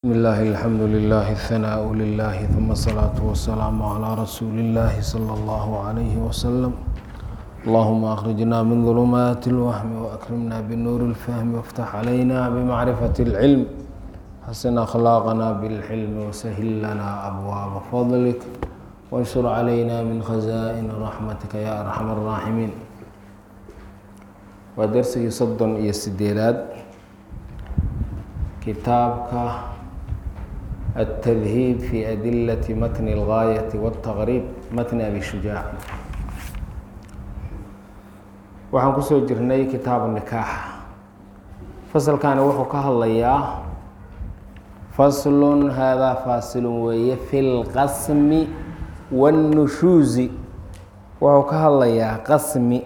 بسم الله الحمد لله الثناء لله ثم الصلاة والسلام على رسول الله صلى الله عليه وسلم اللهم أخرجنا من ظلمات الوهم وأكرمنا بالنور الفهم وافتح علينا بمعرفة العلم حسن أخلاقنا بالحلم وسهل لنا أبواب فضلك وانشر علينا من خزائن رحمتك يا أرحم الراحمين ودرسي صد يسديلاد كتابك التذهيب في أدلة متن الغاية والتغريب متن أبي شجاع waxaan kusoo jirnay kitaabu nikaax fasalkani wuxuu ka hadlayaa faslun haadaa faasilun weeye fi lqasmi wاnnushuuzi wuxuu ka hadlayaa qasmi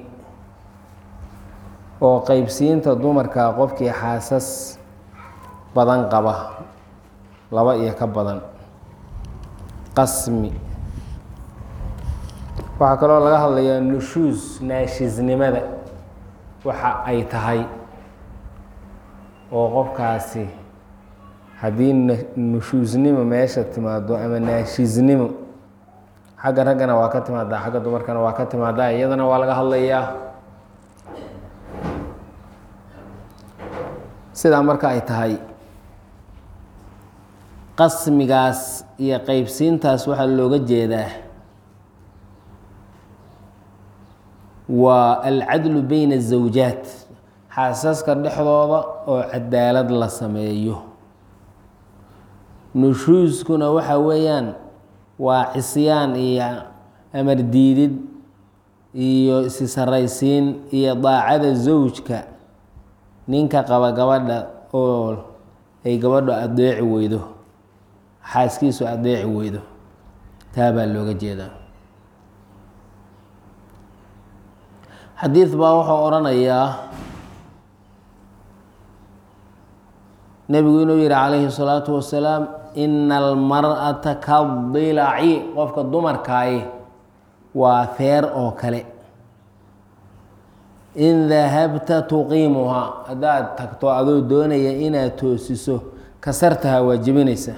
oo qeybsiinta dumarka qofkii xaasas badan qaba laba iyo ka badan qasmi waxaa kaloo laga hadlayaa nushuus naashisnimada waxa ay tahay oo qofkaasi haddii nushuusnimo meesha timaado ama naashisnimo xagga raggana waa ka timaadaa xagga dumarkana waa ka timaadaa iyadana waa laga hadlayaa sidaa marka ay tahay qasmigaas iyo qeybsiintaas waxaa looga jeedaa waa alcadlu beyna azawjaat xaasaska dhexdooda oo cadaalad la sameeyo nushuuskuna waxa weeyaan waa cisyaan iyo amar diidid iyo isi saraysiin iyo daacada zawjka ninka qaba gabadha oo ay gabadho adeeci weydo xaaskiisu adeeci weydo taa baa looga jeedaa xadiid baa wuxuu odhanayaa nebigu inuu yihi calayhi الsalaatu wasalaam ina almar'ata kadilaci qofka dumarkaayi waa feer oo kale in dahabta tuqiimuhaa haddaad tagto adoo doonaya inaad toosiso kasartaha waa jebinaysa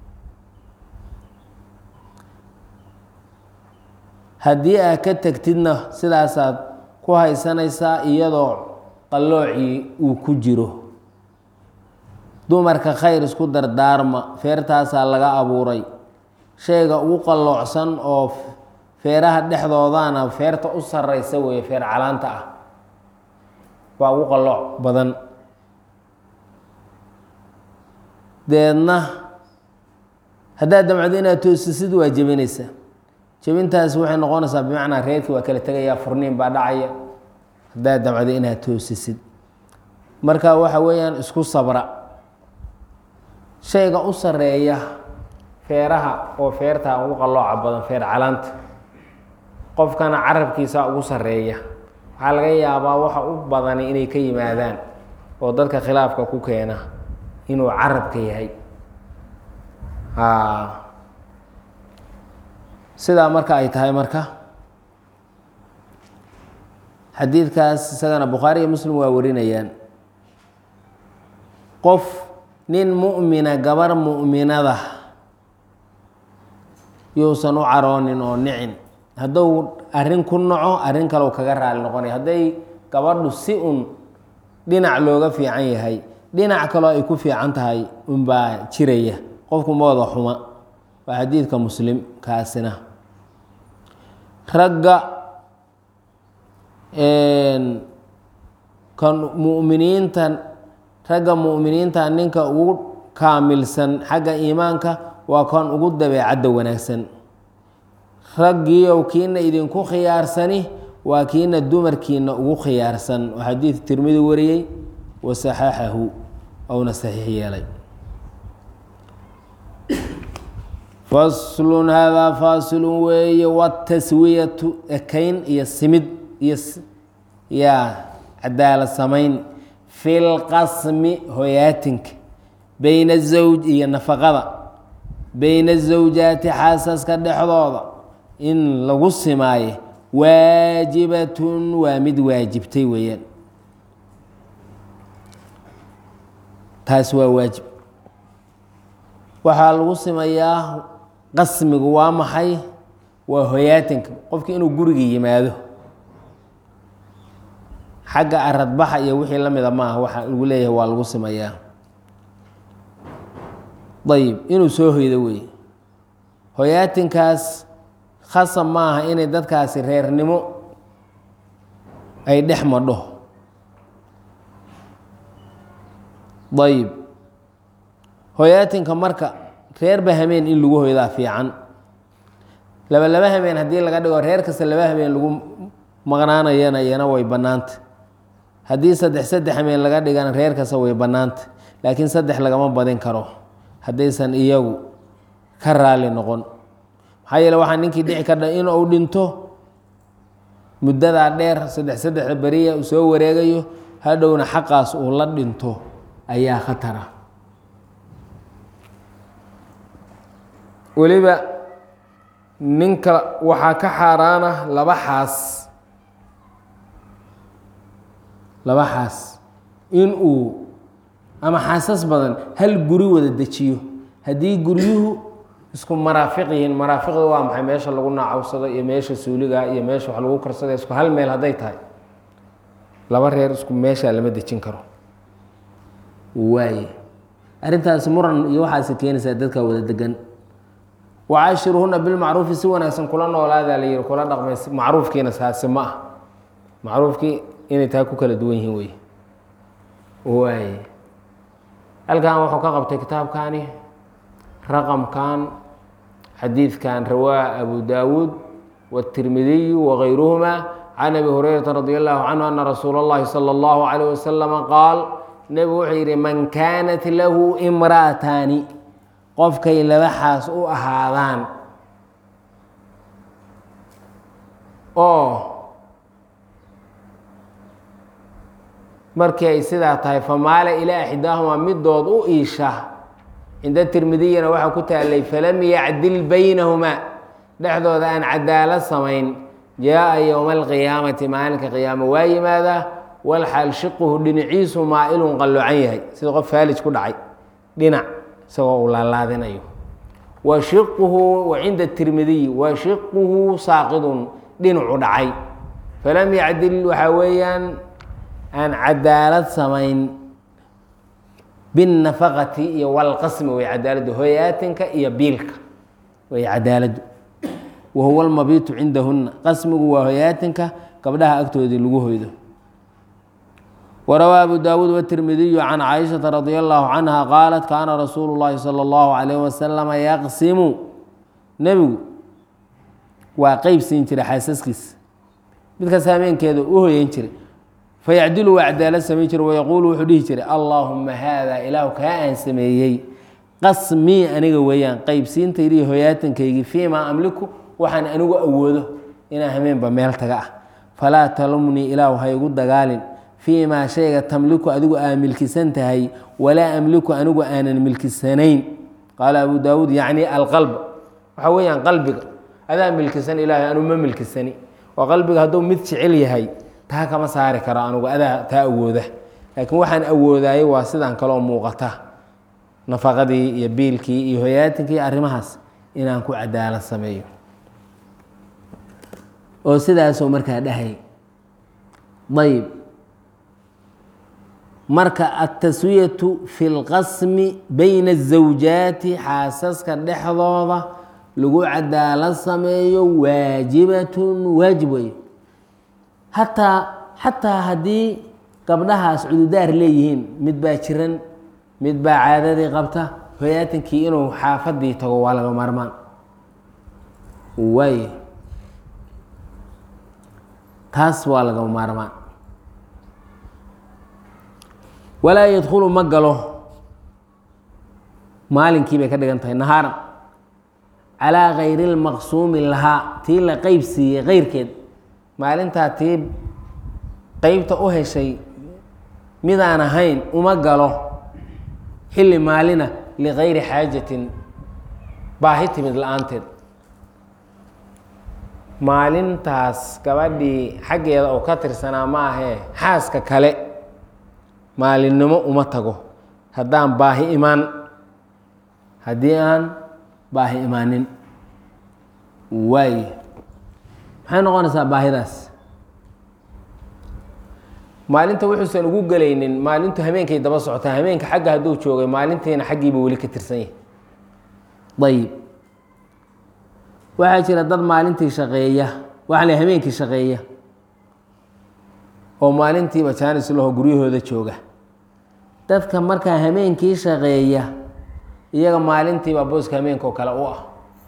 haddii aad ka tegtidna sidaasaad ku haysanaysaa iyadoo qalloocii uu ku jiro dumarka khayr isku dardaarma feertaasaa laga abuuray shayga ugu qalloocsan oo feeraha dhexdoodana feerta u sarraysa weeye feer calaanta ah waa ugu qallooc badan deedna haddaad damcdo inaad toosisid waa jebinaysaa jebintaasi waxay noqonaysaa bimacnaa reerkii waa kala tegayaa furniin baa dhacaya haddaad damcdo inaad toosisid marka waxa weeyaan isku sabra shayga u sareeya feeraha oo feertaa ugu qallooca badan feer calaanta qofkana carabkiisa ugu sareeya waxaa laga yaabaa waxa u badani inay ka yimaadaan oo dadka khilaafka ku keena inuu carabka yahay sidaa marka ay tahay marka xadiidkaas isagana bukhaari iyo muslim waa warinayaan qof nin mu'mina gabar mu'minada yuusan u caroonin oo nicin hadduu arrin ku naco arrin kale kaga raali noqonaya hadday gabadhu si un dhinac looga fiican yahay dhinac kaloo ay ku fiican tahay unbaa jiraya qofku mooda xuma waa xadiidka muslim kaasina ragga kan mu'miniinta ragga mu'miniinta ninka ugu kaamilsan xagga iimaanka waa kan ugu dabeecadda wanaagsan raggiiow kiina idinku khiyaarsani waa kiina dumarkiina ugu khiyaarsan oo xadiid tirmidi wariyey wa saxaxahu ouna saxiix yeelay faslun haadaa faasilun weeye wataswiyatu ekayn iyo simid iyo yaa cadaalad samayn fi lqasmi hoyaatinka beyna azawj iyo nafaqada beyna azawjaati xaasaska dhexdooda in lagu simaayo waajibatun waa mid waajibtay weeyaan taas waa waajib waxaa lagu simayaa qasmigu waa maxay waa hoyaatinka qofki inuu guriga yimaado xagga aradbaxa iyo wixii la mida maaha waxa lagu leeyahay waa lagu simayaa ayib inuu soo hoydo weeye hoyaatinkaas khasab maaha inay dadkaasi reernimo ay dhex madho ayib hoyaatinka marka reerba hameen in lagu hoydaa fiican laba laba hameen haddii laga dhigo reer kasta laba hameen lagu maqnaanayana iyana way bannaanta haddii saddex saddex hameen laga dhigana reer kasta way bannaanta laakiin saddex lagama badin karo haddaysan iyagu ka raali noqon maxaa yeele waxaa ninkii dhici kardha in uu dhinto muddadaa dheer saddex saddexda beriya uu soo wareegayo hadhowna xaqaas uu la dhinto ayaa khatara weliba ninka waxaa ka xaaraana laba xaas laba xaas in uu ama xaasas badan hal guri wada dejiyo haddii guryuhu isku maraafiq yihiin maraafiqda waa maxay meesha lagu naacawsado iyo meesha suuliga iyo meesha wax lagu karsada isku hal meel hadday tahay laba reer isku meeshaa lama dejin karo waaye arrintaasi muran iyo waxaase keenaysaa dadka wada degan wacaashiruhuna bilmacruufi si wanaagsan kula noolaadaa la yihi kula dhaqmay macruufkiina saasi ma ah macruufkii inay taa ku kala duwan yihiin wey waaye halkan wuxuu ka qabtay kitaabkani raqamkan xadiidkan rawaa abu daawuud wاtirmidiyu wagayruhuma can abi hurayrata radi allahu canhu ana rasuula اllahi salى اllahu alayh wasalama qaal nebigu wuxuu yidhi man kaanat lahu imra'ataani qofkay laba xaas u ahaadaan oo markii ay sidaa tahay famaala ilaa axdaahumaa midood u iisha cinda tirmidiyana waxaa ku taalay falam yacdil baynahumaa dhexdooda aan cadaalad samayn jaa-a yowma alqiyaamati maalinka qiyaamo waa yimaadaa walxaal shiquhu dhinaciisu maa-ilun qalloocan yahay sida qof faalij ku dhacay dhinac isagoo uu laalaadinayo wa shiquhu wa cinda tirmidiy wa shiquhu saaqidun dhinacu dhacay falam yacdil waxaa weeyaan aan cadaalad samayn binnafaqati iyo walqasmi way cadaaladdu hoyaatinka iyo biilka way cadaaladdu wa huwa almabiitu cindahunna qasmigu waa hoyaatinka gabdhaha agtoodii lagu hoydo warawaa abu daawuud wtirmidiyu can caaishata radi allahu canha qaalat kaana rasuulu llahi sala allahu calayh wasalama yaqsimu nebigu waa qeyb siin jiray xaasaskiisa midkaas hameenkeeda u hoyan jiray fayacdilu waa cadaalad samayn jiray wayaquulu wuxuu dhihi jiray allaahuma haada ilaahu kaa aan sameeyey qasmii aniga weeyaan qeybsiintaydii hoyaatankaygii fii maa amliku waxaan anigu awoodo inaan hameenba meel taga ah falaa talumnii ilaahu ha igu dagaalin fii maa shayga tamliku adigu aa milkisan tahay walaa amliku anigu aanan milkisanayn qaala abu daawuud yacni alqalba waxaa weeyaan qalbiga adaa milkisan ilaahay anu ma milkisani oo qalbiga hadduu mid jecel yahay taa kama saari karo anugu adaa taa awooda laakiin waxaan awoodaayey waa sidaan kaloo muuqata nafaqadii iyo biilkii iyo hoyaatinkii arrimahaas inaan ku cadaalad sameeyo oo sidaasoo markaa dhahay ayb marka altaswiyatu fi lqasmi bayna الزawjaati xaasaska dhexdooda lagu cadaalad sameeyo waajibatun waajib wey hataa xataa haddii gabdhahaas cududaar leeyihiin mid baa jiran mid baa caadadii qabta hoyaatinkii inuu xaafadii tago waa laga maarmaan waay taas waa laga maarmaan walaa yadkhulu ma galo maalinkii bay ka dhigan tahay nahaaran calaa kayri lmaqsuumi lahaa tii la qeyb siiyey keyrkeed maalintaa tii qeybta u heshay midaan ahayn uma galo xilli maalina likayri xaajatin baahi timid la-aanteed maalintaas gabadhii xaggeeda oo ka tirsanaa ma ahee xaaska kale maalinnimo uma tago haddaan baahi imaan haddii aan baahi imaanin waaye maxay noqonaysaa baahidaas maalinta wuxuusan ugu gelaynin maalintu habeenkay daba socotaa habeenka xagga hadduu joogay maalintiina xaggiiba weli ka tirsan yahay ayib waxaa jira dad maalintii shaqeeya waxaa la habeenkii shaqeeya oo maalintiiba jaanis laho guryahooda jooga dadka markaa habeenkii shaqeeya iyaga maalintiiba booska habeenka oo kale u ah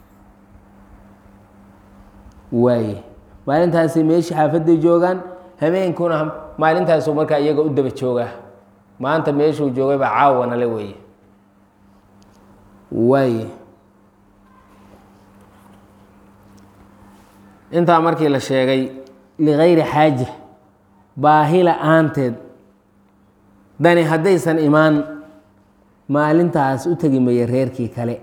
waaye maalintaasi meeshii xaafadday joogaan habeenkuna maalintaasu markaa iyaga u daba joogaa maanta meeshuu joogay baa caawana le weeye waaye intaa markii la sheegay ligayri xaaja baahi la-aanteed dani haddaysan imaan maalintaas u tegi maya reerkii kale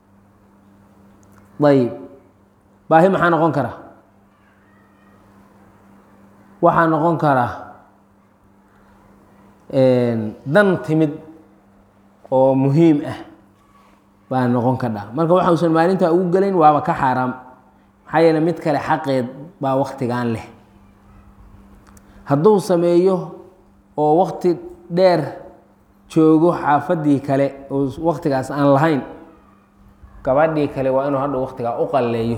ayib baahi maxaa noqon kara waxaa noqon kara dan timid oo muhiim ah baa noqon kadha marka waxa usan maalintaa ugu gelayn waaba ka xaaraam maxaa yeele mid kale xaqeed baa waktigan leh hadduu sameeyo oo wakti dheer joogo xaafaddii kale oo waktigaas aan lahayn gabadhii kale waa inuu hadha waktigaa u qalleeyo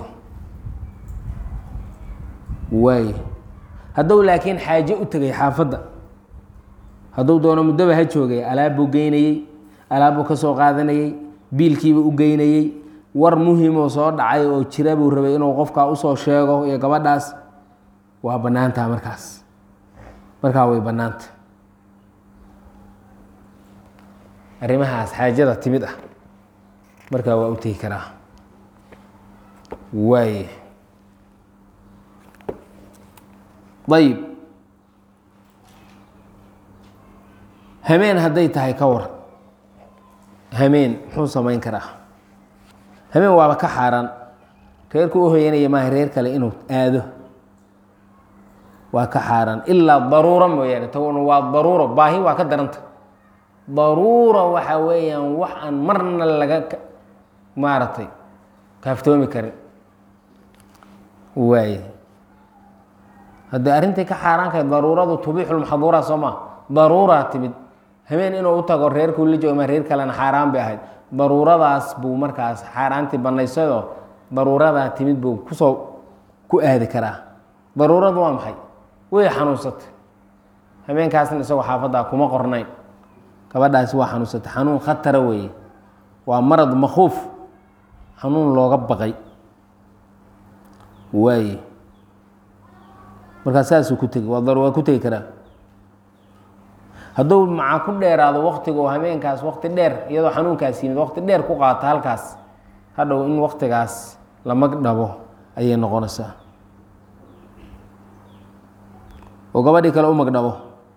waaye hadduu laakiin xaaje u tegay xaafadda hadduu doono muddoba ha joogay alaabbuu geynayey alaabbuu ka soo qaadanayey biilkiiba u geynayey war muhimoo soo dhacay oo jira buu rabay inuu qofkaa usoo sheego iyo gabadhaas waa bannaantaa markaas markaa way bannaanta arrimahaas xaajada timid ah markaa waa u tegi karaa waaye ayib hameen hadday tahay ka war hameen muxuu samayn karaa hameen waaba ka xaaraan reerku u hoyanaya maaha reer kale inuu aado waa ka xaaraan ilaa daruuro mooyaane taguna waa daruuro baahi waa ka daranta daruura waxa weeyaan wax aan marna laga maaragtay kaaftoomi karin waaye haddii arrintii ka xaaraankahay daruuradu tubiixulmaxduura soo maa daruuraa timid habeen inuu u tago reerkuu la jooga ma reer kalena xaaraan bay ahayd daruuradaas buu markaas xaaraantii bannaysadoo daruuradaa timid buu kusoo ku aadi karaa daruuradu waa maxay way xanuunsatay habeenkaasna isagoo xaafaddaa kuma qornayn gabadhaasi waa xanuunsatay xanuun khatara weeye waa marad makhuuf xanuun looga baqay waaye markaa saasuu ku tegi waa ku tegi karaa hadduu maca ku dheeraado waktiga oo habeenkaas wakti dheer iyadoo xanuunkaas yimid wakti dheer ku qaata halkaas hadhow in waktigaas la mag dhabo ayay noqonaysaa oo gabadhii kale u magdhabo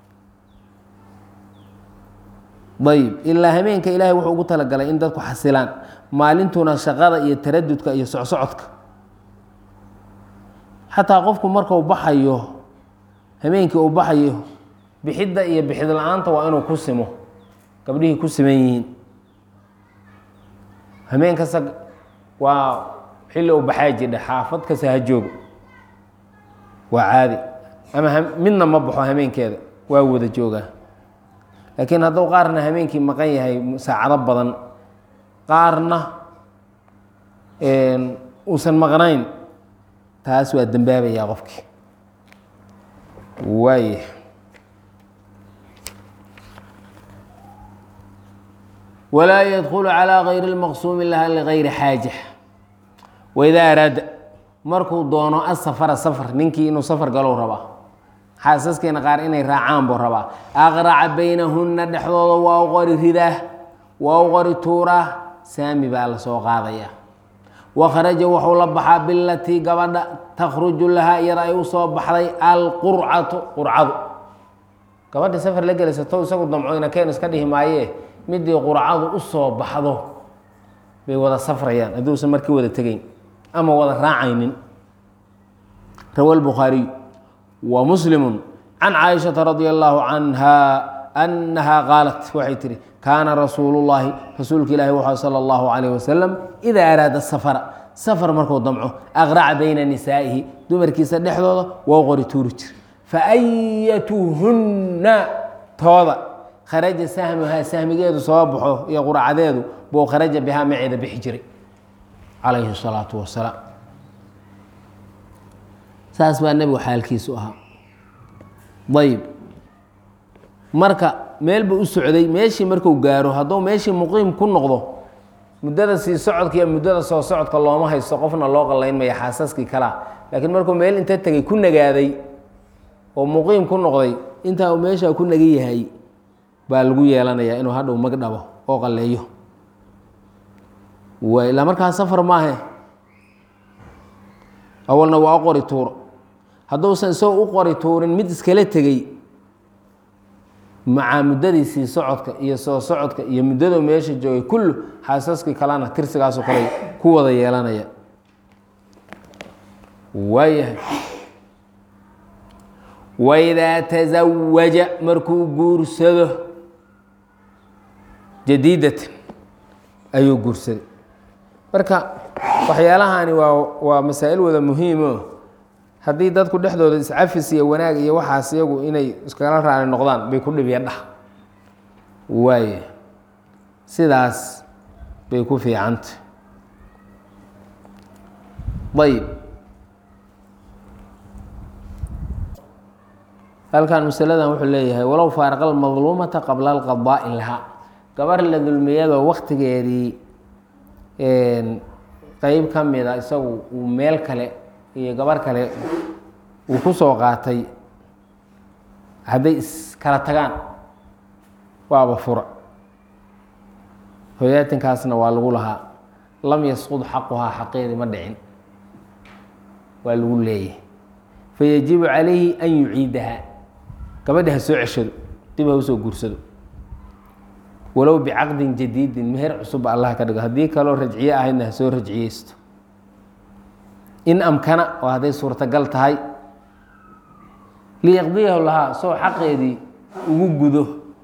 ayib ilaa habeenka ilaahay wuxuu ugu talagalay in dadku xasilaan maalintuna shaqada iyo taradudka iyo socsocodka xataa qofku markuu baxayo habeenkii uu baxayo bixidda iyo bixid la-aanta waa inuu ku simo gabdhihii ku siman yihiin habeen kasta waa xilli uu baxaa jidha xaafad kasta ha joogo waa caadi ama midna ma baxo habeenkeeda waa wada joogaa laakiin hadduu qaarna habeenkii maqan yahay saacado badan qaarna uusan maqnayn taas waa dembaabayaa qofkii waaya walaa yadkulu calىa gayri اlmaqsuumi laha ligayri xaaja waidaa araada markuu doono asafara safar ninkii inuu safar galow rabaa xaasaskiina qaar inay raacaan buu rabaa aqraca baynahunna dhexdooda waa u qori ridaa waa u qori tuuraa saami baa la soo qaadaya wakharaja wuxuu la baxaa bilatii gabadha takhruju lahaa iyada ay usoo baxday alqurcatu qurcadu gabadha safar la gelaysato isagu damcoyna keenu iska dhihi maayee midii qurcadu usoo baxdo bay wada safrayaan hadduusan markii wada tegeyn ama wada raacaynin rawa lbukhaariy ومسلم عن cائشhaةa رضي الله عنها أنها qاaلت waxay tihi kaana rasuulullaahi rasuulka ilaahi wuxuu sala allahu calayh wasalam idaa araada safara safar markuu damco aqraca bayna nisaa'ihi dumarkiisa dhexdooda waa qori tuuri jir fa ayatuhunna tooda kharaja sahmuhaa sahmigeedu soo baxo iyo qurcadeedu buu kharaja bihaa maceeda bixi jiray calayhi salaatu wasalaam saas baa nebigu xaalkiisu ahaa ayib marka meel buu u socday meeshii marku gaaro hadduu meeshii muqiim ku noqdo muddada sii socodka iyo muddada soo socodka looma haysto qofna loo qallayn maya xaasaskii kalaa laakiin markuu meel inta tegay ku nagaaday oo muqiim ku noqday intaa uu meeshaa ku nagan yahay baa lagu yeelanayaa inuu hadhow mag dhabo oo qalleeyo waay ilaa markaa safar maahe awalna waa u qori tuuro hadduusan isagoo u qori tuurin mid iskala tegey macaa muddadiisii socodka iyo soo socodka iyo muddadu meesha joogay kullu xaasaskii kalena tirsigaasoo kale ku wada yeelanaya waayahay waidaa tasawaja markuu guursado jadiidatan ayuu guursaday marka waxyaalahani waa waa masaa'il wada muhiimo haddii dadku dhexdooda iscafis iyo wanaag iyo waxaas iyagu inay iskala raali noqdaan bay ku dhibya dhah waaye sidaas bay ku fiicanta ayib halkan masaladan wuxuu leeyahay walow faaraqa almadluumata qabla alqadaa'i lahaa gabar la dulmiyadoo waktigeedii qeyb ka mida isagu uu meel kale iyo gabar kale uu ku soo qaatay hadday iskala tagaan waaba fura hoyaatinkaasna waa lagu lahaa lam yasqud xaquhaa xaqeedii ma dhicin waa lagu leeyahay fayajibu calayhi an yuciidaha gabadha ha soo ceshado dib ha usoo guursado walow bicaqdin jadiidin meher cusubba allah ka dhigo haddii kaloo rajciye ahaydna ha soo rajciyeysto in amkana oo hadday suurtagal tahay liyaqdiyahu lahaa soo xaqeedii ugu gudo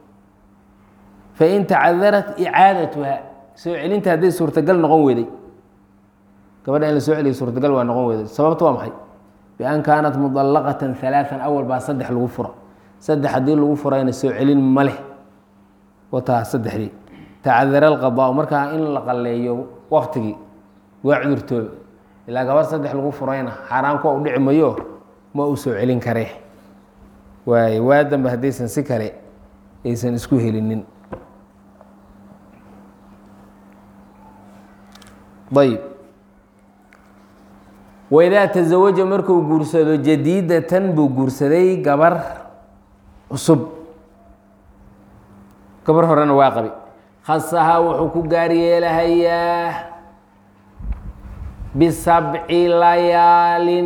fain tacadarat icaadatuha soo celinta hadday suurtagal noqon weyday gabadha in la soo celiyo suurtagal waa noqon weyday sababta waa maxay bian kaanat mudallaqatan halaaan awal baa saddex lagu furo saddex haddii lagu furayna soo celin ma leh wataa saddexdii tacadara alqadaa markaa in la qalleeyo waktigii waa cudurtooba ilaa gabar saddex lagu furayna xaaraamka u dhici mayo ma uu soo celin karee waaye waa dambe haddaysan si kale aysan isku helinin ayb waidaa tasawaja markuu guursado jadiidatan buu guursaday gabar cusub gabar horena waa qabi khasahaa wuxuu ku gaar yeelahayaa bisabci layaalin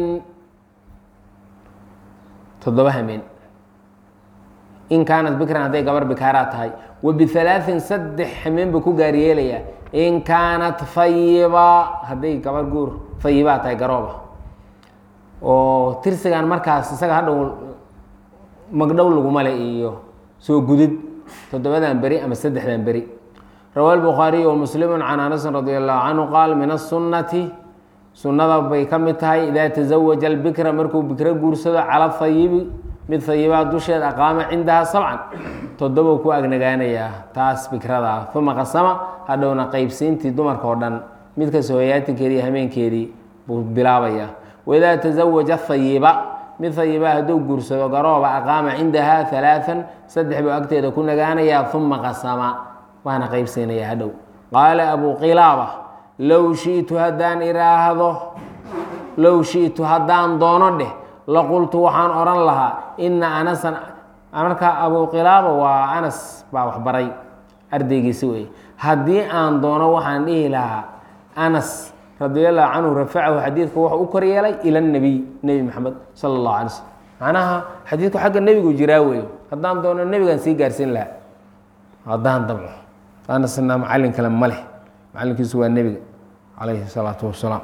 toddoba hameen in kaanat bikran hadday gabar bikaaraa tahay wa bihalaaثin saddex hameen buu ku gaar yeelayaa in kaanat fayiba hadday gabar guur fayibaa tahay garooba oo tirsigan markaas isaga hadhow magdhow laguma le iyo soo gudid toddobadan beri ama saddexdan beri rawa الbukhaariyu wmuslimu can anasin radi allahu canhu qaal min aلsunnati sunnada bay ka mid tahay idaa taزawaja اlbikra markuu bikro guursado cala hayibi mid hayibaa dusheed aqaama cindaha sabcan toddobou ku agnagaanayaa taas bikrada uma qasama hadhowna qeybsiintii dumarka oo dhan mid kasta hoyaatinkeedii iyo hameenkeedii buu bilaabayaa waidaa taزawaja hayiba mid hayibaa hadduu guursado garooba aqaama cindaha halaaan saddex buu agteeda ku nagaanayaa uma qasama waana qeybsiinayaa hadhow qaala abu qilaaba low shitu haddaan iraahdo low shitu haddaan doono dheh laqultu waxaan odhan lahaa ina anasan marka abu qilaaba waa anas baa waxbaray ardaygiisi wey haddii aan doono waxaan dhihi lahaa anas radi allahu canhu rafacahu xadiidka wuxuu u koryeelay ila nabiy nebi maxamed sala allahu alay slm macnaha xadiidku xagga nebigu jiraa weeyo haddaan doono nebigaan sii gaarsiin lahaa haddaan damco anasna macallin kale ma leh macallinkiisu waa nebiga calayhi salaatu wasalaam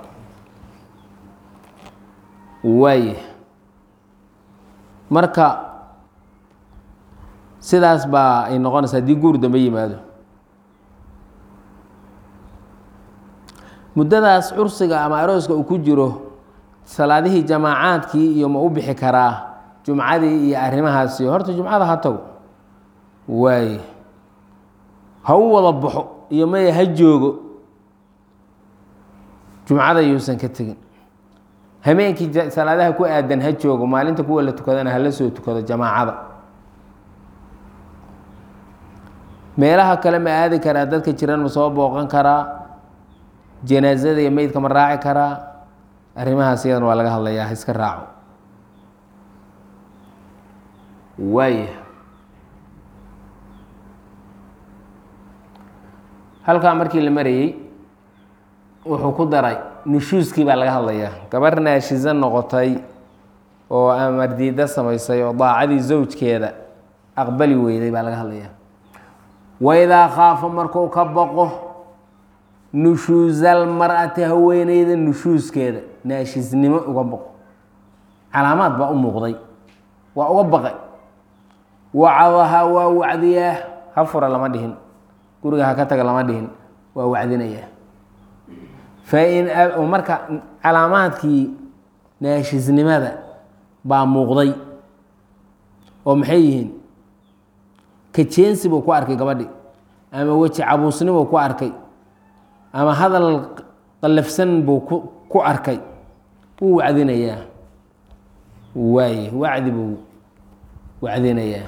waay marka sidaas baa ay noqonaysa haddii guur dambe yimaado muddadaas cursiga ama arooska uu ku jiro salaadihii jamaacaadkii iyo ma u bixi karaa jumcadii iyo arrimahaasi horta jumcada ha tago waaye ha u wada baxo iyo maya ha joogo jumcada yuusan ka tegin hameenkii salaadaha ku aadan ha joogo maalinta kuwa la tukadana hala soo tukado jamaacada meelaha kale ma aadi karaa dadka jiran ma soo booqan karaa janaasada iyo meydka ma raaci karaa arrimahaas iyadan waa laga hadlayaa ha iska raaco waaya halkaa markii la marayey wuxuu ku daray nushuuskii baa laga hadlayaa gabar naashiso noqotay oo amardiida samaysay oo daacadii zawjkeeda aqbali weyday baa laga hadlayaa waidaa khaafa markuu ka baqo nushuusal mar-ati haweeneyda nushuuskeeda naashisnimo uga baqo calaamaad baa u muuqday waa uga baqay wacadahaa waa wacdiyaa ha fura lama dhihin guriga ha ka taga lama dhihin waa wacdinayaa fain marka calaamaadkii naashisnimada baa muuqday oo maxay yihiin kajeensi buu ku arkay gabadhi ama weji cabuusnibuu ku arkay ama hadal qallafsan buu ku arkay wuu wacdinayaa waaye wacdi buu wacdinayaa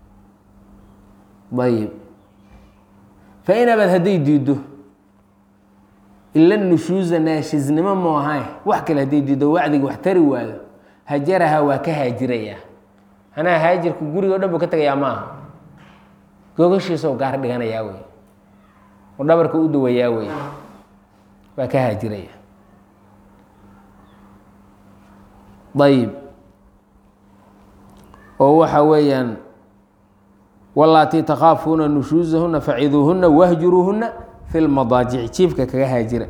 ayib fain abad hadday diiddo ila nushuusa naashisnimo mu ahayn wax kale hadday diiddo wacdiga wax tari waayo hajaraha waa ka haajirayaa anaa haajirku guriga o dhan buu ka tegayaa ma aha gogashiisao gaar dhiganayaa wey oo dhabarka u dawayaa wey waa ka haajiraya ayib oo waxa weeyaan walaatii takhaafuuna nushuusahuna faciduuhuna wahjuruuhuna fi lmadaajici jiifka kaga haajira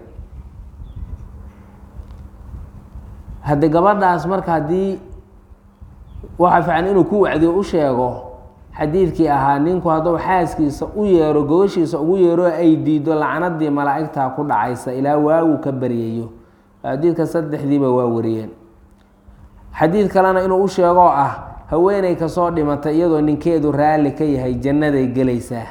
haddi gabadhaas marka haddii waxaa fiican inuu ku wacdiyo u sheego xadiidkii ahaa ninku hadduu xaaskiisa u yeero gogashiisa ugu yeero ay diido lacnadii malaa'igtaa ku dhacaysa ilaa waagu ka baryayo xadiidka saddexdiiba waa wariyeen xadiid kalena inuu u sheegoo ah haweeney kasoo dhimatay iyadoo ninkeedu raalli ka yahay jannaday gelaysaa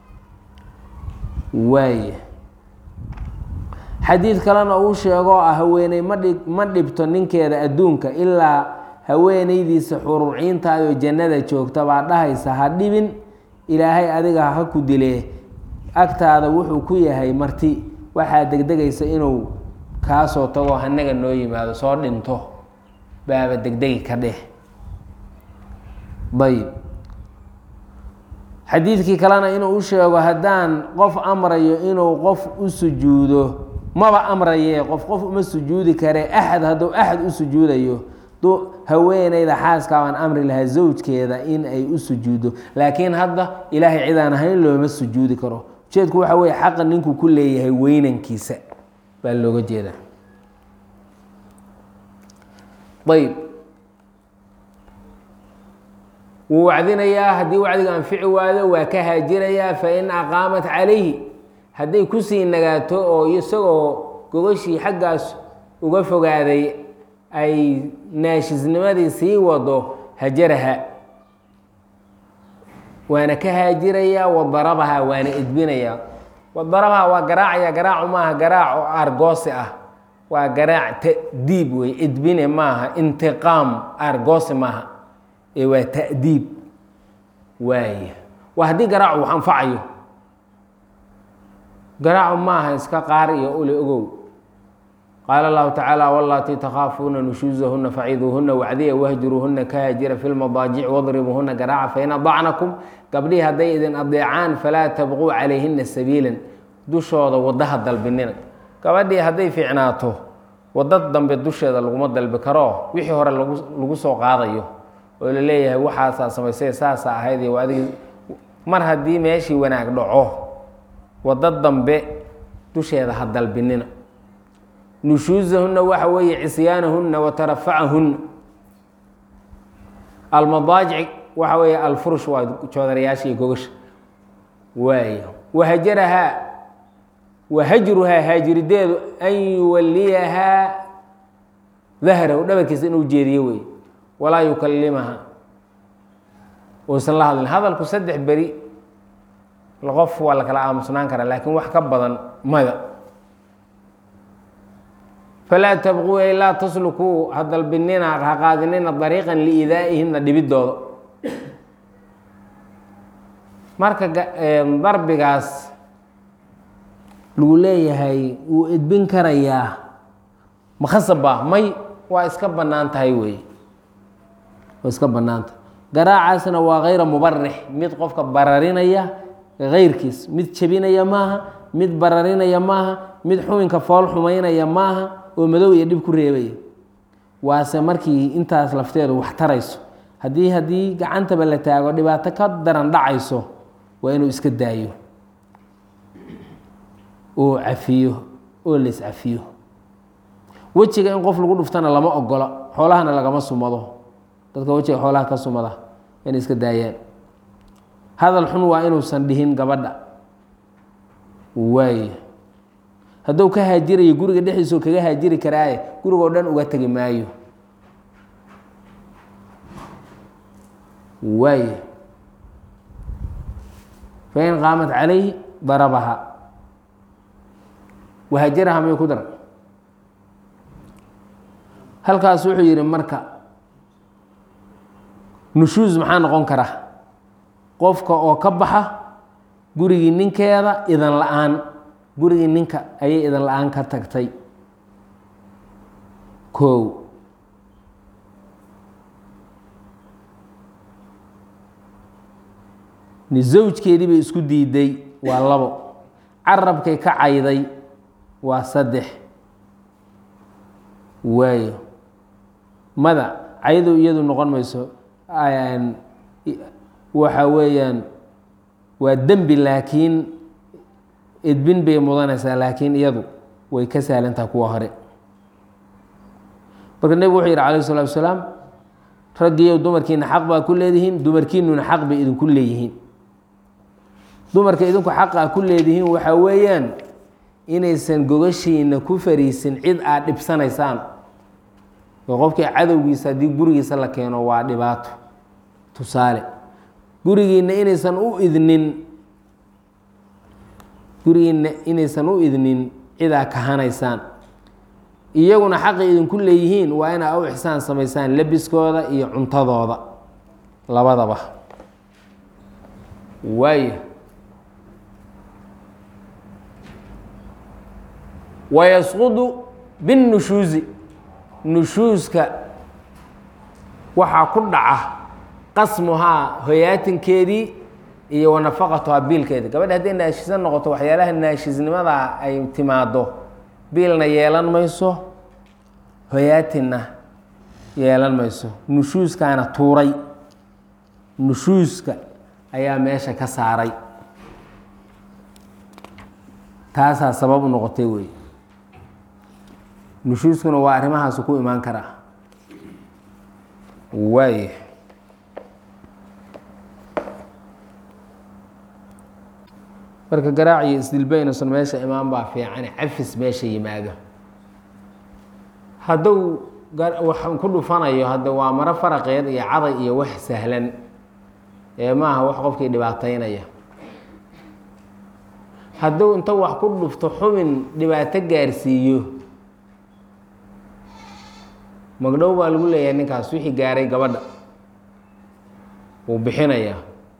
waaya xadiid kalena uu sheegoo ah haweeney madhi ma dhibto ninkeeda adduunka ilaa haweeneydiisa xuruuciintaayoo jannada joogta baa dhahaysa ha dhibin ilaahay adiga ha ku dilee agtaada wuxuu ku yahay marti waxaa degdegaysa inuu kaasoo tago hanaga noo yimaado soo dhinto baaba degdegi ka dheh ayib xadiidkii kalena inuu u sheego haddaan qof amrayo inuu qof u sujuudo maba amraye qof qof uma sujuudi kare axad hadduu axad u sujuudayo haweeneyda xaaska baan amri lahaa zawjkeeda in ay u sujuuddo laakiin hadda ilaahay cidaan ahayn looma sujuudi karo ujeedku waxa weye xaqa ninku ku leeyahay weynankiisa baa looga jeedaa ayb wuu wacdinayaa haddii wacdiga anfici waado waa ka haajirayaa fain aqaamat calayhi hadday kusii nagaato oo isagoo gogashii xaggaas uga fogaaday ay naashisnimadii sii wado hajaraha waana ka haajirayaa wadarabaha waana edbinayaa wadarabaha waa garaacaya garaacu maaha garaac oo argoosi ah waa garaac ta'diib wey edbine maaha intiqaam argoosi maaha ee waa ta'diib waaya waa haddii garaacu wax anfacayo garaacu maaha iska qaar iyo ule ogow qaala allahu tacaala walatii takhaafuuna nushuusahuna faciduuhuna wacdiya wahjuruuhuna ka haajira fi lmadaajic wadribuuhuna garaaca fain adacnakum gabdhihii hadday idin adeecaan falaa tabquu calayhina sabiilan dushooda wadaha dalbinina gabadhii hadday fiicnaato wadda dambe dusheeda laguma dalbi karo wixii hore lagu soo qaadayo oo la leeyahay waxaasaa samaysay saasa ahayd iyo adig mar haddii meeshii wanaag dhaco waddo dambe dusheeda ha dalbinina nushuusahunna waxa weeye cisyaanahunna wa tarafacahunna almadaajic waxa weeye alfurush waa joodarayaasha iyo gogasha waay wahajarahaa wa hajruhaa haajirideedu an yuwaliyahaa dahrahu dhabarkiisa inuu jeediyo wey walaa yukalimaha uusan la hadlin hadalku saddex beri qof waa la kala aamusnaan karaa laakiin wax ka badan mada falaa tabquu ay laa taslukuu ha dalbinina ha qaadinina dariiqan liidaa'ihimna dhibidooda marka darbigaas lagu leeyahay wuu edbin karayaa makhasaba may waa iska bannaan tahay wey waa iska bannaantahay garaacaasna waa kayra mubarix mid qofka bararinaya kayrkiis mid jebinaya maaha mid bararinaya maaha mid xubinka fool xumaynaya maaha oo madow iyo dhib ku reebaya waase markii intaas lafteedu wax tarayso haddii haddii gacantaba la taago dhibaato ka daran dhacayso waa inuu iska daayo oo cafiyo oo la iscafiyo wejiga in qof lagu dhuftana lama ogola xoolahana lagama sumado dadka wejiga xoolaha ka sumada inay iska daayaan hadal xun waa inuusan dhihin gabadha waay hadduu ka haajirayo guriga dhexdiisao kaga haajiri karaaye gurigoo dhan uga tegi maayo waay fain qaamat calayhi darabaha wahajaraha miyuu ku dara halkaas wuxuu yihi marka nushuus maxaa noqon kara qofka oo ka baxa gurigii ninkeeda idan la-aan gurigii ninka ayay idan la-aan ka tagtay kow ni zawjkeedii bay isku diiday waa labo carabkay ka cayday waa saddex waayo mada caydu iyadu noqon mayso waxa weeyaan waa dembi laakiin edbin bay mudanaysaa laakiin iyadu way ka sahlantaha kuwa hore marka nebigu wuxuu yidhi calayh salatu wasalaam raggiiyo dumarkiina xaq baa ku leedihiin dumarkiinuna xaq bay idinku leeyihiin dumarka idinku xaqaa ku leedihiin waxaa weeyaan inaysan gogashiina ku fariisin cid aad dhibsanaysaan oo qofkii cadowgiisa haddii gurigiisa la keeno waa dhibaato tusaale gurigiina inaysan u idnin gurigiina inaysan u idnin cidaa kahanaysaan iyaguna xaqay idinku leeyihiin waa inaa u ixsaan samaysaan labiskooda iyo cuntadooda labadaba waayo wayasqudu binnushuusi nushuuska waxaa ku dhaca qasmuhaa hoyaatinkeedii iyo wanafaqatuhaa biilkeedii gabadha hadday naashisan noqoto waxyaalaha naashisnimada ay timaado biilna yeelan mayso hoyaatinna yeelan mayso nushuuskaana tuuray nushuuska ayaa meesha ka saaray taasaa sabab u noqotay wey nushuuskuna waa arrimahaasu ku imaan karaa waay marka garaac iyo isdilbaynusan meesha imaan baa fiican cafis meesha yimaado hadduu wax ku dhufanayo hadda waa maro faraqeed iyo caday iyo wax sahlan ee maaha wax qofkii dhibaataynaya hadduu inta wax ku dhufto xubin dhibaato gaarsiiyo magdhow baa lagu leeyahay ninkaas wixii gaaray gabadha wuu bixinayaa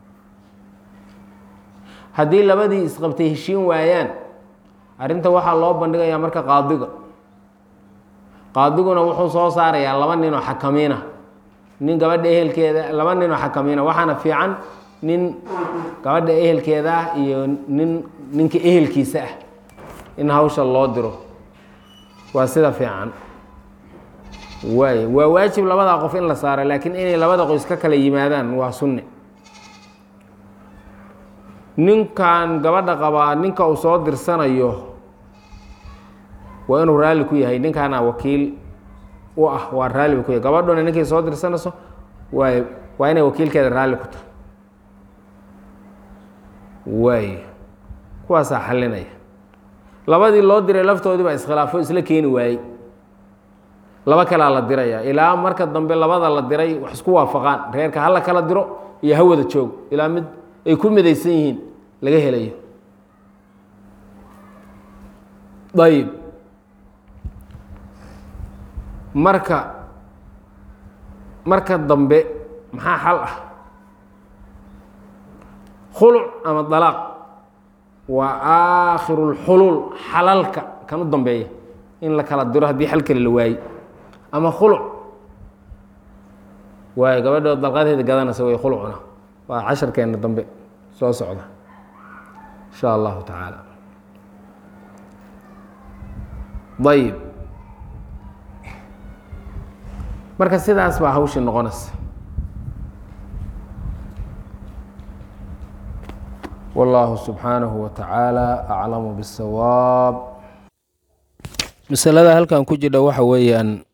haddii labadii isqabtay heshiin waayaan arrinta waxaa loo bandhigayaa marka qaadiga qaadiguna wuxuu soo saarayaa laba ninoo xakamiina nin gabadha ehelkeeda laba ninoo xakamiina waxaana fiican nin gabadha ehelkeeda ah iyo nin ninka ehelkiisa ah in hawsha loo diro waa sida fiican waay waa waajib labadaa qof in la saaro laakiin inay labada qoys ka kala yimaadaan waa sunne ninkan gabadha qabaa ninka uu soo dirsanayo waa inuu raalli ku yahay ninkaana wakiil u ah waa raalli ba ku yahay gabadhuna ninkay soo dirsanayso waay waa inay wakiilkeeda raalli ku tahay waay kuwaasaa xalinaya labadii loo diray laftoodii baa iskhilaafo isla keeni waayey laba kalaa la diraya ilaa marka dambe labada la diray wax isku waafaqaan reerka hala kala diro iyo ha wada joog ilaa mid ay ku midaysan yihiin laga helayo ayib marka marka dambe maxaa xal ah khuluc ama dalaaq waa aakhiru lxuluul xalalka kan u dambeeya in la kala diro haddii xal kale la waaye ama khuluc waayo gabadhood dalqadeeda gadanaysa way khulucna waa casharkeena dambe soo socda insha allahu tacaala ayib marka sidaas baa hawshii noqonaysa wallahu subxaanahu wa tacaala aclamu bisawaab masalada halkan ku jidha waxa weeyaan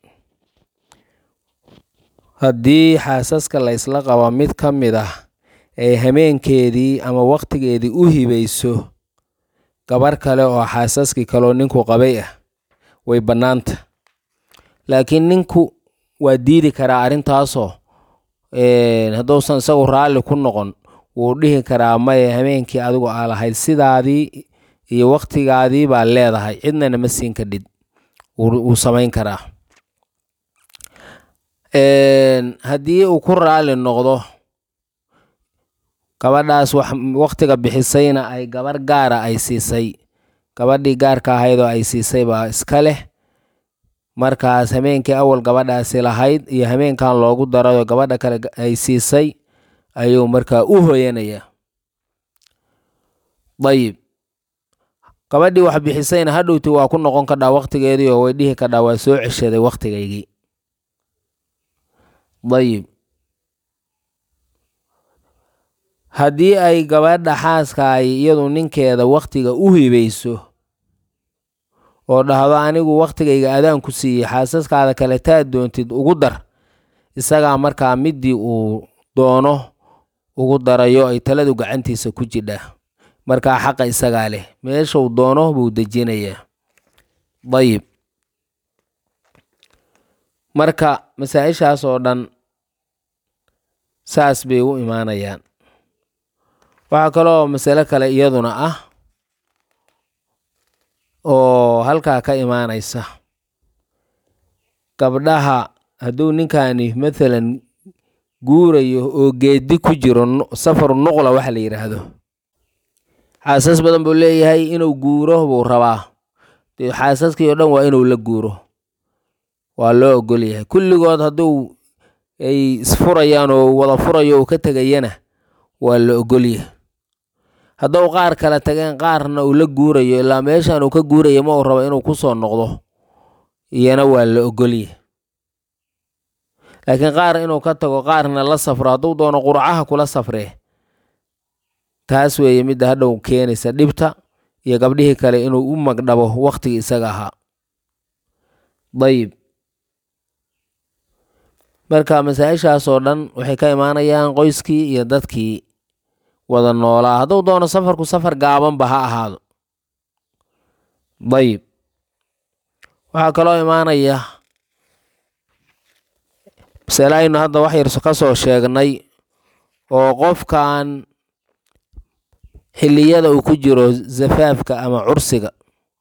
haddii xaasaska la ysla qaba mid ka mid ah ay hameenkeedii ama waktigeedii u hibayso gabar kale oo xaasaskii kaleo ninku qabay ah way bannaanta laakiin ninku waa diidi karaa arrintaasoo hadduusan isagu raalli ku noqon wuu dhihi karaa maye hameenkii adigu aa lahayd sidaadii iyo waktigaadii baa leedahay cidnana ma siin kadhid wuu samayn karaa haddii uu ku raalli noqdo gabadhaas waktiga bixisayna ay gabar gaara ay siisay gabadhii gaarka ahayd oo ay siisay baa iska leh markaas hameenkii awal gabadhaasi lahayd iyo hameenkan loogu darayoo gabadha kale ay siisay ayuu markaa u hoyanayaa dayib gabadhii wax bixisayna hadhowti waa ku noqon kadhaa waktigeedii oo way dhihi kadhaa waa soo ceshaday waktigaygii dayib haddii ay gabadha xaaska ay iyadu ninkeeda waktiga u hibayso oo dhahdo anigu waktigayga adaan ku siiyey xaasaskaada kale taad doontid ugu dar isagaa markaa midii uu doono ugu darayo ay taladu gacantiisa ku jidhaa markaa xaqa isagaa leh meeshuu doono buu dejinayaa dayib marka masaa-ishaas oo dhan saas bay u imaanayaan waxaa kaloo masalo kale iyaduna ah oo halkaa ka imaanaysa gabdhaha hadduu ninkani mathalan guurayo oo geedi ku jiro safaru nuqla waxa la yidhaahdo xaasas badan buu leeyahay inuu guuro buu rabaa dee xaasaskii oo dhan waa inuu la guuro waa loo ogol yahay kulligood hadduu ay isfurayaan oo wada furayo uu ka tegayana waa la ogol yahay hadduu qaar kala tageen qaarna uu la guurayo ilaa meeshan uu ka guuraya ma uu rabo inuu ku soo noqdo iyana waa la ogolyahay laakiin qaar inuu ka tago qaarna la safro hadduu doono qurcaha kula safree taas weeye midda hadhow keenaysa dhibta iyo gabdhihii kale inuu u magdhabo waktigii isaga ahaa dayib marka masaa-ishaasoo dhan waxay ka imaanayaan qoyskii iyo dadkii wada noolaa hadduu doono safarku safar gaabanba ha ahaado dayib waxaa kaloo imaanaya masale aynu hadda wax yar ka soo sheegnay oo qofkan xilliyada uu ku jiro zafaafka ama cursiga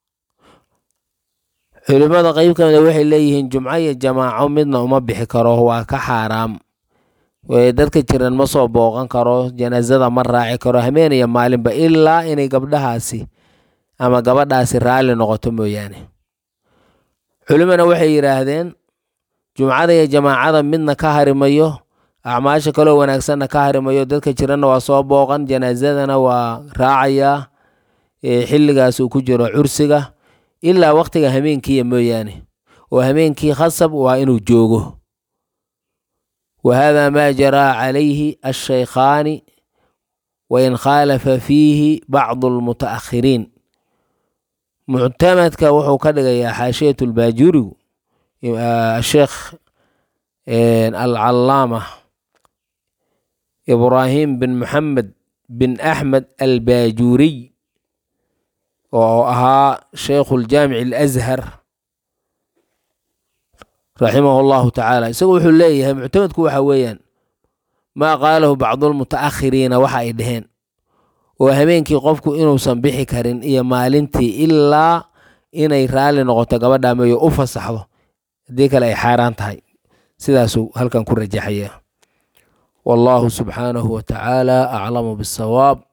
culimmada qeyb ka mida waxay leeyihiin jumco iyo jamaaco midna uma bixi karo waa ka xaaraam dadka jiran ma soo booqan karo janaasada ma raaci karo hameeniya maalinba ilaa inay gabdhahaasi ama gabadhaasi raalli noqoto mooyaane culimana waxay yidhaahdeen jumcada iyo jamaacada midna ka harimayo acmaasha kaloo wanaagsanna ka harimayo dadka jiranna waa soo booqan janaasadana waa raacayaa xilligaas uu ku jiro cursiga ilaa waktiga hameenkiiya mooyaane oo hameenkii khasab waa inuu joogo wa hada maa jaraa calayhi ashaykhaani wain khaalafa fiihi bacdu almuta'akhiriin muctamadka wuxuu ka dhigayaa xaashiyat lbaajurigu sheekh alcalaama ibraahim bin moxamed bin axmed albaajuriy oo ahaa sheikhu ljaamic alashar raximahu llahu tacaala isagu wuxuu leeyahay muctamadku waxa weeyaan maa qaalahu bacdulmutaakhiriina waxa ay dhaheen oo habeenkii qofku inuusan bixi karin iyo maalintii ilaa inay raalli noqoto gabadha meeyo u fasaxdo haddii kale ay xaaraan tahay sidaasuu halkan ku rajaxaya wallahu subxaanahu wa tacaala aclamu bisawaab